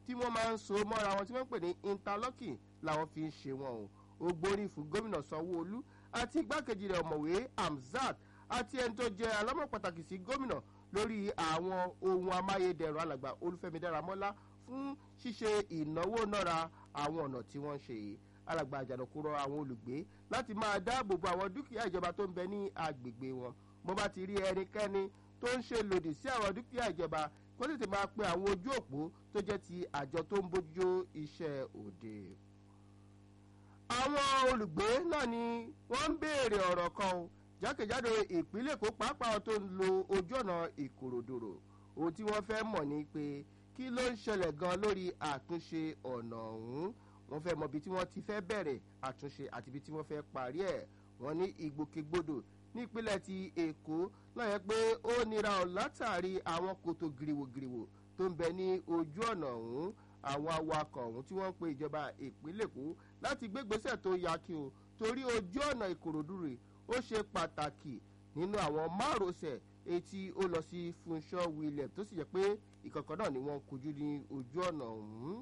tí wọ́n máa ń so mọ́ra wọn tí wọ́n ń pè ní interlocking làwọn fi ń ṣe wọn o ó gbórí fún gómìnà sanwó-olú àti igbákejì rẹ̀ ọ̀mọ̀wé hamzat àti ẹni tó jẹ́ alámọ̀ pàtàkì sí gómìnà lórí àwọn ohun amáyédẹrùn alàgbà olúfẹ́mi dáramọ́lá fún ṣíṣe ìnáwó nára àwọn ọ̀nà tí wọ́n ń ṣe yìí alàgbà àjànàkú rọ àwọn olùgbé láti máa dáàbò bo àwọn dúkìá ìjọba tó ń bẹ ní agbègbè wọn bó bá ti rí ẹnikẹ́ni tó ń ṣe lòdì sí àwọn dúkìá ìjọba kó tètè máa pe àwọn ojú òpó tó jẹ́ ti àjọ tó ń bójú iṣẹ́ òde. àwọn olùgbé náà ni wọ́n ń béèrè ọ̀rọ̀ kan o jákèjádò ìpínlẹ̀ èkó pàápàá tó ń lo ojú ọ̀nà ìkòròdòrò ohun tí wọ́n fẹ́ mọ̀ ni pé kí ló ń ṣẹlẹ̀ gan lórí àtúnṣe ọ̀nà ọ̀hún wọ́n fẹ́ mọ ibi tí wọ́n ti fẹ́ bẹ̀rẹ̀ àtúnṣe àti ibi tí wọ́n fẹ́ parí ẹ̀ wọ́n ní ìgbòkègbodò nípínlẹ̀ ti èkó náà yẹ pé ó nira ọ̀ látàrí àwọn kòtò gìrìwògìrìwò tó ń bẹ ní ojú ọ̀nà ọ̀hún àwọn awakọ̀ ọ̀hún tí wọ́n ń pe ìjọba ìpínlẹ̀ èkó láti gbégbésẹ̀ tó yá kí o torí ojú ọ̀nà ìkòròdú rè ó ṣe pàtàkì nínú àwọn márosẹ̀ etí ó lọ sí funṣọ william tó sì jẹ́ pé ìkọ̀kọ̀ náà ni wọ́n kojú ní ojú ọ̀nà ọ̀hún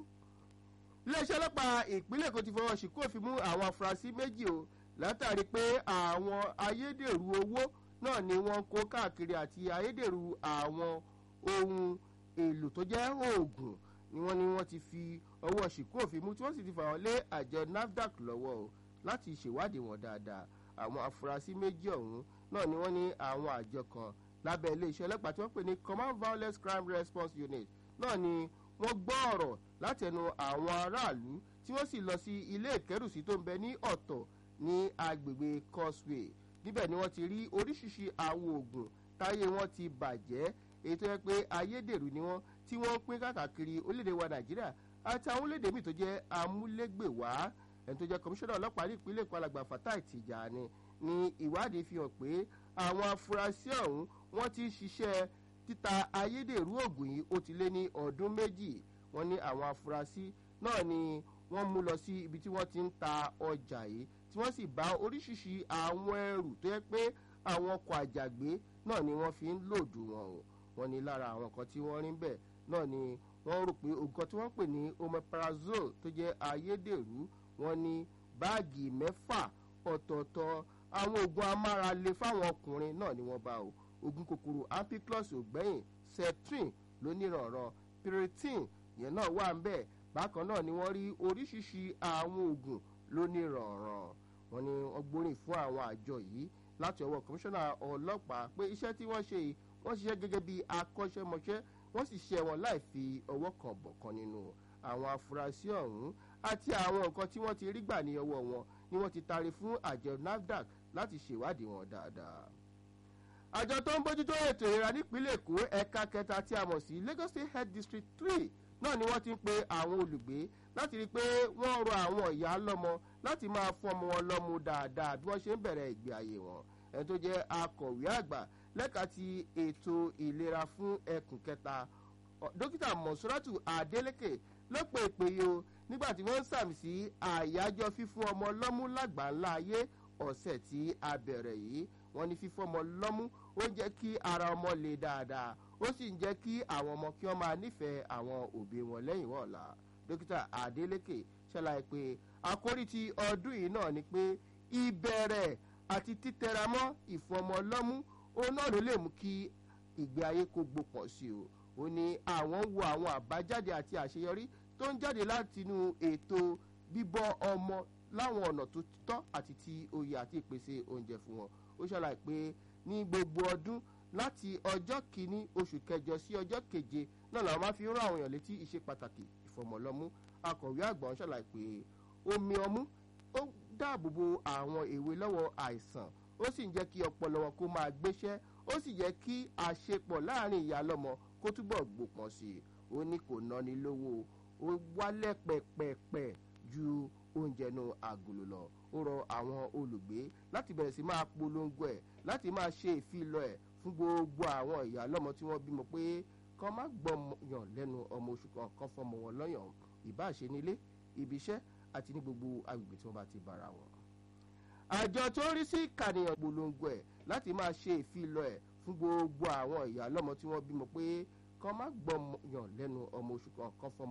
iléeṣẹ́ ọlọ́pàá ìpínlẹ̀ èkó ti fọwọ́ sí kófin mú àwọn afurasí méjì o látàrí pé àwọn ayédèrú owó náà ni wọ́n kó káàkiri àti ayédèrú àwọn ohun èlò tó jẹ́ oògùn ni wọ́n ní wọ́n ti fi ọwọ́ ṣìkú òfin mú tí wọ́n sì ti fà wọ́n lé àjọ nafdac lọ́wọ́ o láti ṣèwádìí wọn dáadáa àwọn afurasí méjì ọ̀hún náà ni wọ́n ní àwọn àjọ kan lábẹ́ iléeṣẹ́ ọlọ́pàá tí wọ́n pè ní command violence crime response unit náà ni wọ́n gbọ́ ọ̀rọ̀ látẹnu àwọn aráàlú tí wọ́n sì lọ sí ilé ìkẹ́rùsí tó ń bẹ ní ọ̀tọ̀ ní agbègbè causeway níbẹ̀ ni wọ́n ti rí oríṣiríṣi àwọn oògùn táyé wọn ti bàjẹ́ èyí tó yẹ pé ayédèrú ni wọ́n tí wọ́n ń pín káàkiri orílẹ̀-èdè wa nàìjíríà àti àwọn orílẹ̀-èdè míì tó jẹ́ amúlégbèwá ẹni tó jẹ́ kọmíṣánná ọlọ́pàá ní ìpínlẹ̀ èkó alàgbà fatai tìjàni ní ìwádìí fi hàn pé àwọn afurasí ọ̀hún wọ́n ti ṣiṣẹ́ títa ayédèrú oògùn yìí ó ti lé ní ọdún méjì wọ́n ní àwọn afurasí náà ni wọ́n mú lọ sí ibi tí wọ́n ti ń ta ọjà yìí tí wọ́n sì bá oríṣiríṣi àwọn ẹrù tó yẹ pé àwọn ọkọ̀ àjàgbé náà ni wọ́n fi ń lòdù wọn o wọ́n ní lára àwọn kan tí wọ́n rí bẹ́ẹ̀ náà ni wọ́n rò pé oògùn tí wọ́n pè ní omeprazole tó jẹ́ ayédèrú wọ́n ní báàgì mẹ́fà ọ̀tọ̀ọ̀tọ̀ àwọn oògùn amárale fáwọn ọkùnrin náà ni wọ́n bá o oògùn kòkòrò ampiclox ògbẹ́yìn septrin lónìrànràn piritin yẹn náà wà ń bẹ̀ bákan náà ni wọ́n rí oríṣiríṣi àwọn oògùn lónìrànràn wọ́n ní wọ́n gbóríyìn fún àwọn àjọ yìí láti ọwọ́ kọmíṣánná ọlọ́pàá pé iṣẹ́ tí wọ́n ṣe yìí wọ́n ṣiṣẹ́ gẹ́gẹ́ bí akọ́ṣẹ́mọṣẹ́ wọ́n sì ṣe wọn láì fi ọwọ́ kan bọ̀ kan nínú àwọn afurasí ọ̀hún àti àwọn nǹkan tí wọ́n ti rí gbà ní ọwọ́ wọn ni wọ́n ti taari fún àjọ nafdac láti ṣèwádìí wọn dáadáa. àjọ tó ń bójútó ètò ìlera nípínlẹ̀ èkó ẹ̀ka kẹta tí a mọ̀ sí lagos state health district three náà ni wọ́n ti ń pe àwọn olùgbé láti rí i pé wọ́n rọ àwọn ìyá lọ́mọ láti máa fún ọmọ wọn lọ́mú dáadáa bí wọ́n ṣe ń bẹ̀rẹ̀ ìgbé ayé wọn ẹni tó jẹ́ akọ̀wé àgbà lẹ́ka ti ètò ìlera fún ẹkùn kẹta dókítà mọ̀sọ́ràtù adélèké ló pe ìpèyè o nígbà tí wọ́n ń sàmì sí àyájọ́ fífún ọmọ lọ́mú lágbàńlá ayé ọ̀sẹ̀ tí a bẹ̀rẹ̀ yìí wọ́n ní fífún ọmọ lọ́mú ó ń jẹ́ kí ara ọmọ le dáadáa ó sì ń jẹ́ kí àwọn ọmọ kí wọ́n máa nífẹ̀ẹ́ àwọn òbí wọn lẹ́yìn wọ̀ọ̀la dókítà adélèké ṣàlàyé pé àkórí ti ọdún yìí náà ni pé ìbẹ̀rẹ̀ àti títẹramọ́ ìfún ọmọ lọ́mú òun náà ló lè mú kí ìgbé ayé kó gbopọ̀ sí o ó ní àwọn ń wo àwọn àbájáde àti àṣeyọrí tó ń jáde látinú ètò bíbọ́ ọmọ láwọn ọ̀nà tó tọ́ àti ti oyè àti ìpèsè oúnjẹ fún wọn ó ṣàlàyé pé ní gbogbo ọdún láti ọjọ́ kìíní oṣù kẹjọ sí ọjọ́ keje náà làwọn máa fi ń rán àwọn èèyàn létí ìṣe pàtàkì ìfọ̀mọ̀lọ́mú akọ̀wé àgbà ń ṣàlàyé pé omi ọmú ó dáàbò bo àwọn èwe lọ́wọ́ àìsàn ó sì ń jẹ́ kí ọpọlọ wọn kó máa gbéṣẹ́ ó sì jẹ́ kí àṣepọ̀ láàrin ìyá lọ́mọ kó túbọ̀ gbòpọ̀ sí i ó ní kò náni lówó ó wálẹ̀ pẹ̀pẹ̀pẹ̀ ju oúnjẹ nu àgùlò lọ ó rọ àwọn olùgbé láti bẹ̀rẹ̀ sí máa polongo ẹ̀ láti máa ṣe ìfilọ̀ ẹ̀ fún gbogbo àwọn ìyá lọ́mọ tí wọ́n bímọ pé kọ́ má gbọ́yàn lẹ́nu ọmọ oṣù kan kan fọmọ wọn lọ́yàn ìbáṣe nílé ibi iṣẹ́ àti ní gbogbo agbègbè tí wọ́n bá ti bára wọn àjọ tó ń rí sí ìkànnìyàn polongo ẹ̀ láti máa ṣe ìfilọ̀ ẹ̀ fún gbogbo àwọn ìyá lọ́mọ tí wọ́n bímọ pé kọ́ má gbọ́yàn lẹ́nu ọmọ oṣù kan kan fọmọ